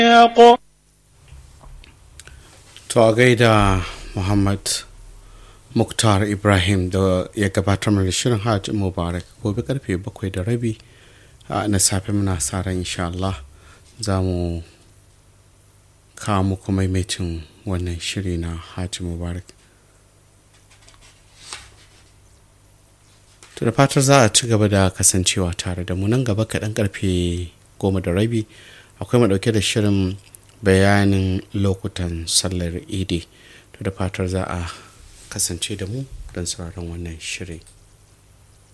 To a gaida Muhammad Muktar Ibrahim da ya gabatar mana shirin Hajji Mubarak gobe karfe bakwai da rabi na safe muna sa ran insha Allah za mu kawo muku maimaitin wannan shiri na Hajji Mubarak. To da fatar za a ci gaba da kasancewa tare da mu nan gaba kaɗan karfe goma da rabi akwai mu ɗauke da shirin bayanin lokutan sallar idi to da fatar za a kasance da mu don sauraron wannan shirin